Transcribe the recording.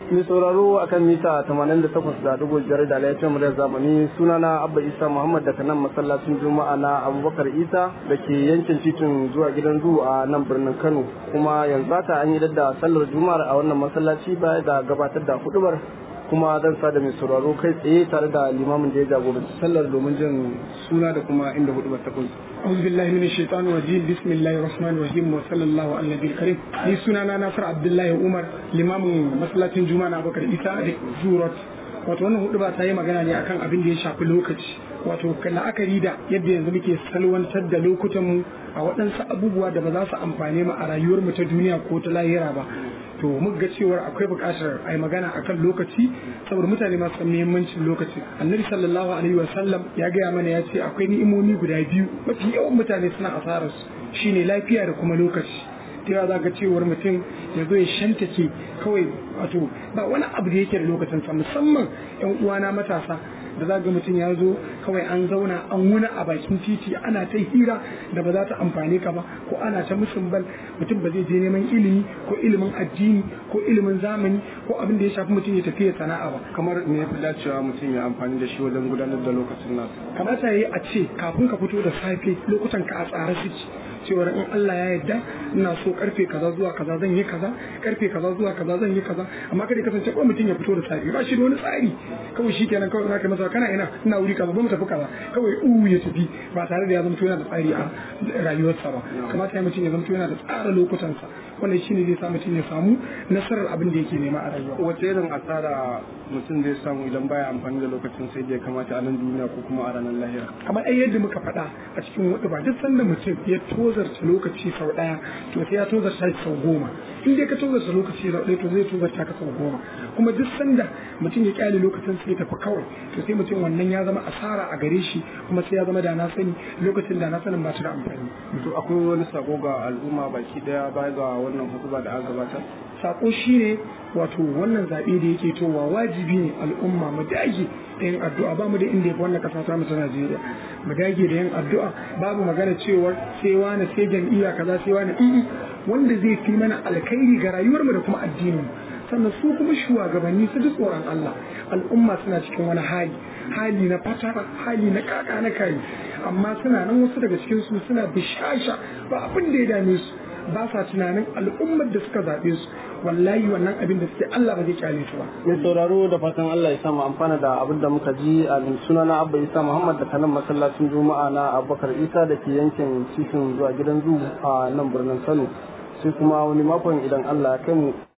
mai sauraro akan mita 88.5 da laifin muryar zamani sunana abba isa muhammad daga nan masallacin juma'a na abubakar isa da ke yankin titin zuwa gidan zu a nan birnin kano kuma yanzu haka an yi da sallar juma'ar a wannan masallaci baya da gabatar da hudubar kuma zan sa da mai sauraro kai tsaye tare da limamin da ya jagoranci sallar domin jin suna da kuma inda hudubar ta kunsa أعوذ بالله من الشيطان الرجيم بسم الله الرحمن الرحيم وصلى الله على النبي الكريم ni sunana Nasir Abdullahi Umar limamin masallacin Juma'a na Abubakar Isa da Zurot wato wannan hudu ba ta yi magana ne akan abin da ya shafi lokaci wato la'akari da yadda yanzu muke salwantar da lokutan mu a waɗansu abubuwa da ba za su amfane mu a rayuwar mu ta duniya ko ta lahira ba to muka ga cewar akwai buƙatar a yi magana akan lokaci saboda mutane masu san muhimmancin lokaci annabi sallallahu alaihi wa sallam ya gaya mana ya ce akwai ni'imomi guda biyu mafi yawan mutane suna asarar su shine lafiya da kuma lokaci ta yawa za ga cewar mutum ya zo ya shantake kawai wato ba wani abu da yake da lokacin sa musamman yan uwana matasa da za ga mutum ya zo kawai an zauna an wuna a bakin titi ana ta hira da ba za ta amfani ka ba ko ana ta musun bal mutum ba zai je neman ilimi ko ilimin addini ko ilimin zamani ko abin da ya shafi mutum ya tafi ya sana'a ba kamar me ya fi dacewa mutum ya amfani da shi wajen gudanar da lokacin nasa kamata ya yi a ce kafin ka fito da safe lokutan ka a tsare suke cewar in Allah ya yarda ina so karfe kaza zuwa kaza zan yi kaza karfe kaza zuwa kaza zan yi kaza amma kada kasance ko mutum ya fito da safe ba shi da wani tsari kawai shi kenan kawai zaka masa kana ina ina wuri kaza ba mu tafi kaza kawai u ya tafi ba tare da ya zama yana da tsari a rayuwarsa ba kamata ya mutum ya zama yana da tsara lokutansa wannan shine zai sa mutum ya samu nasarar abin da yake nema a rayuwa wace irin asara mutum zai samu idan baya amfani da lokacin sai da ya kamata a nan duniya ko kuma a ranar lahira kamar ai yadda muka faɗa a cikin wadda ba duk sanda mutum ya tozarta lokaci sau ɗaya to sai ya tozarta shi sau goma in dai ka tozarta lokaci sau ɗaya to zai tozarta ka sau goma kuma duk sanda mutum ya kyale lokacin sai tafi kawai to sai mutum wannan ya zama asara a gare shi kuma sai ya zama da na sani lokacin da na sanin ba ta da amfani to akwai wani sako ga al'umma baki daya baya ga wannan hutuba da aka gabatar sako shine wato wannan zaɓe da yake towa wajibi ne al'umma mu dage da yin addu'a ba mu da inda yafi wannan ƙasa ta mu ta Najeriya mu dage da yin addu'a babu magana cewar sai wani sai jam'iyya kaza sai wani wanda zai fi mana alkhairi ga rayuwar mu da kuma addinin mu sannan su kuma shugabanni su ji tsoron Allah al'umma suna cikin wani hali hali na fatara hali na kaka na kai amma suna nan wasu daga cikin su suna bishasha ba abin da ya dame su ba sa tunanin al'ummar da suka zaɓe su wallahi wannan abin da suke Allah ba zai kyale su ba. Mai sauraro da fatan Allah ya sa mu amfana da abin da muka ji a suna na Abba Isa Muhammad da kanan masallacin Juma'a na Abubakar Isa da ke yankin titin zuwa gidan zu a nan birnin Kano. Sai kuma wani makon idan Allah ya kai mu